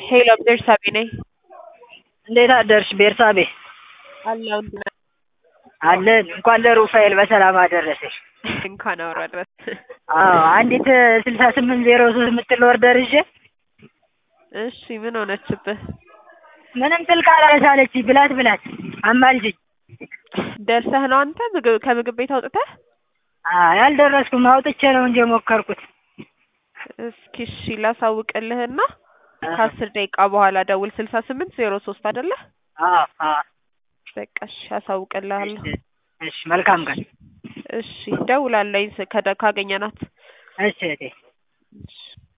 ሄሎ ቤርሳቤ ነኝ። እንዴት አደርሽ ቤርሳቤ? አለሁ እንዴት ነህ? አለን። እንኳን ለሩፋኤል በሰላም አደረሰሽ። እንኳን አብሮ ድረስ አዎ አንዲት ስልሳ ስምንት ዜሮ ሶስት የምትል ኦርደር ይዤ እሺ ምን ሆነችብህ? ምንም ስልክ አላነሳለች። ብላት ብላት አማልጅኝ። ደርሰህ ነው አንተ ምግብ ከምግብ ቤት አውጥተህ? አይ አልደረስኩም። አውጥቼ ነው እንጂ የሞከርኩት። እስኪ እሺ ላሳውቅልህና ከአስር ደቂቃ በኋላ ደውል። ስልሳ ስምንት ዜሮ ሶስት አይደለ? አዎ አዎ። በቃ እሺ አሳውቅልሃለሁ። እሺ መልካም ቀን። እሺ ደውላለኝ ከደ- ካገኘናት። እሺ እህቴ። እሺ